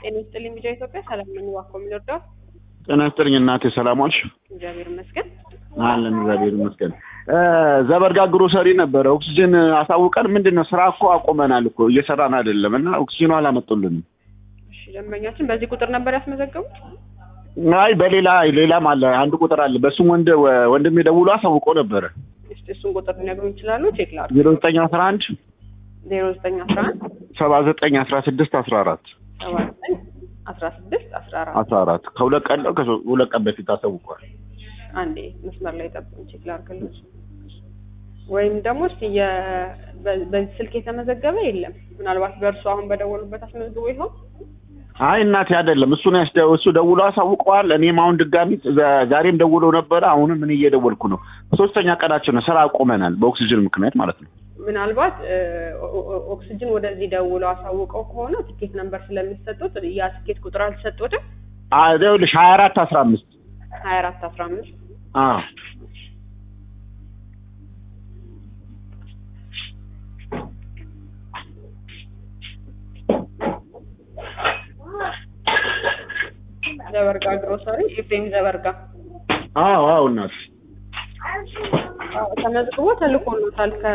ጤና ይስጥልኝ ሚዲያ ኢትዮጵያ ሰላም ነኝ። እባክዎ የሚወርደው ጤና ይስጥልኝ እናቴ፣ ሰላም ዋልሽ? እግዚአብሔር ይመስገን። አለን እግዚአብሔር ይመስገን። ዘበርጋ ግሮሰሪ ነበረ ኦክሲጅን አሳውቀን ምንድን ነው ስራ እኮ አቆመናል እኮ እየሰራን አይደለም እና ኦክሲጅኑ አላመጡልንም። እሺ ደንበኛችን በዚህ ቁጥር ነበር ያስመዘገቡት? አይ በሌላ ሌላም አለ አንድ ቁጥር አለ በሱም ወንድ ወንድሜ ደውሎ አሳውቆ ነበረ እስቲ እሱን ቁጥር ሊነግሩ ይችላሉ? ቼክ ላድርግ። ዜሮ ዘጠኝ አስራ አንድ ዜሮ ዘጠኝ አስራ አንድ ሰባ ዘጠኝ አስራ ስድስት አስራ አራት ሰባ ዘጠኝ አስራ ስድስት አስራ አራት አስራ አራት ከሁለት ቀን ነው ከሁለት ቀን በፊት አሳውቋል። አንዴ መስመር ላይ ጠብቁኝ፣ ቼክ ላድርግልሽ። ወይም ደግሞ እስቲ የ- በ- በዚህ ስልክ የተመዘገበ የለም። ምናልባት በእርሱ አሁን በደወሉበት አስመዝግቦ ይሆን? አይ እናቴ አይደለም እሱ ነው ያስደ እሱ ደውሎ አሳውቀዋል። እኔም አሁን ድጋሚ ዛ- ዛሬም ደውሎ ነበረ። አሁንም እኔ እየደወልኩ ነው። ሶስተኛ ቀናችን ነው። ስራ አቁመናል በኦክሲጅን ምክንያት ማለት ነው። ምናልባት እ፣ ኦ- ኦ- ኦክሲጅን ወደዚህ ደውለው አሳውቀው ከሆነ ትኬት ነምበር ስለሚሰጡት ያ ትኬት ቁጥር አልተሰጡትም። አይ ይኸውልሽ ሀያ አራት አስራ አምስት ሀያ አራት አስራ አምስት አዎ ዘበርጋ ግሮሰሪ ኤፍሬም ዘበርጋ አዎ አዎ እናት አዎ፣ ተመዝግቦ ተልኮሎታል። ከ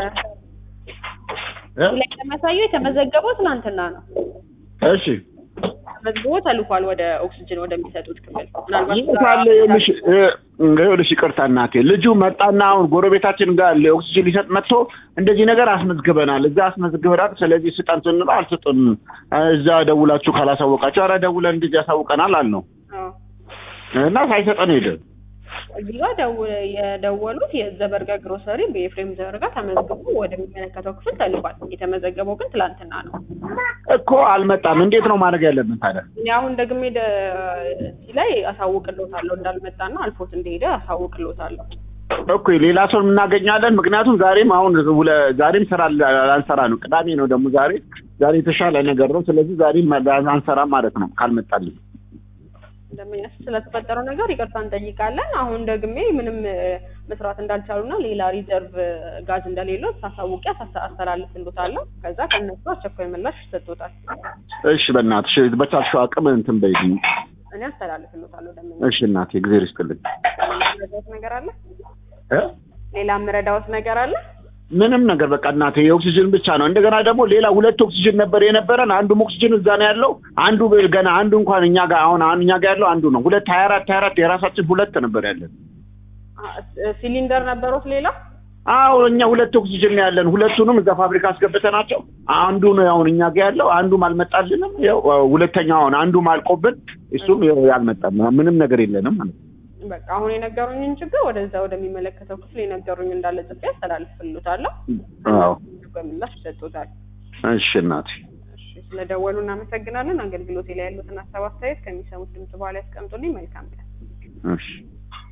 እ? ላይ ለማሳየው የተመዘገበው ትናንትና ነው። እሺ ተመዝግቦ ተልኳል ወደ ኦክሲጅን ወደሚሰጡት ክፍል። ምናልባት ይመጣል። ይኸውልሽ እ፣ ይኸውልሽ ይቅርታ እናቴ ልጁ መጣና አሁን ጎረቤታችን ጋር ለኦክሲጅን ሊሰጥ መጥቶ እንደዚህ ነገር አስመዝግበናል፣ እዛ አስመዝግበናል፣ ስለዚህ ስጠን ስንለው አልሰጡን። እዛ ደውላችሁ ካላሳወቃችሁ፣ ኧረ ደውለን እንደዚህ ያሳውቀናል አልነው አዎ፣ እና ሳይሰጠን ሄደ። እዚህ ጋር ደው- የደወሉት የዘበርጋ ግሮሰሪ በኤፍሬም ዘበርጋ ተመዝግቦ ወደሚመለከተው ክፍል ተልኳል። የተመዘገበው ግን ትላንትና ነው። እኮ አልመጣም። እንዴት ነው ማድረግ ያለብን ታዲያ? እኔ አሁን ደግሜ ደ- እዚህ ላይ አሳውቅሎታለሁ እንዳልመጣና አልፎት እንደሄደ አሳውቅሎታለሁ። እኮ ሌላ ሰው እናገኛለን። ምክንያቱም ዛሬም አሁን ውለ- ዛሬም ስራ አንሰራ ነው። ቅዳሜ ነው ደግሞ ዛሬ ዛሬ የተሻለ ነገር ነው። ስለዚህ ዛሬም አንሰራም ማለት ነው ካልመጣልን። ደንበኛ ስለተፈጠረው ነገር ይቅርታ እንጠይቃለን። አሁን ደግሜ ምንም እ፣ መስራት እንዳልቻሉና ሌላ ሪዘርቭ ጋዝ እንደሌለው ሳሳውቂ አሳ- አስተላልፍልዎታለሁ። ከዛ ከእነሱ አስቸኳይ ምላሽ ይሰጡታል። እሺ በእናትሽ በቻልሽው አቅም እንትን በይልኝ። እኔ አስተላልፍልዎታለሁ። ደንበኛ እሺ እናቴ እግዜር ይስጥልኝ። ምረዳዎት ነገር አለ? እ? ሌላ ምረዳዎት ነገር አለ? ምንም ነገር በቃ እናቴ የኦክሲጅን ብቻ ነው። እንደገና ደግሞ ሌላ ሁለት ኦክሲጅን ነበር የነበረን። አንዱም ኦክሲጅን እዛ ነው ያለው። አንዱ ገና አንዱ እንኳን እኛ ጋር አሁን አሁን እኛ ጋር ያለው አንዱ ነው። ሁለት ሀያ አራት ሀያ አራት የራሳችን ሁለት ነበር ያለን። አ- እ፣ ሲሊንደር ነበሩት ሌላ? አዎ እኛ ሁለት ኦክሲጅን ነው ያለን። ሁለቱንም እዛ ፋብሪካ አስገብተናቸው አንዱ ነው አሁን እኛ ጋር ያለው፣ አንዱም አልመጣልንም። ያው ሁለተኛው አሁን አንዱም አልቆብን፣ እሱም ያው አልመጣም። ምንም ነገር የለንም ማለት ነው። በቃ አሁን የነገሩኝን ችግር ወደዛ ወደሚመለከተው ክፍል የነገሩኝ እንዳለ ጽፌ አስተላልፍልዎታለሁ። አዎ በምላሽ ይሰጡታል። እሺ እናቴ እሺ፣ ስለደወሉ እናመሰግናለን። አገልግሎቴ ላይ ያሉትን ሀሳብ አስተያየት ከሚሰሙት ድምጽ በኋላ ያስቀምጡልኝ። መልካም ቀን። እሺ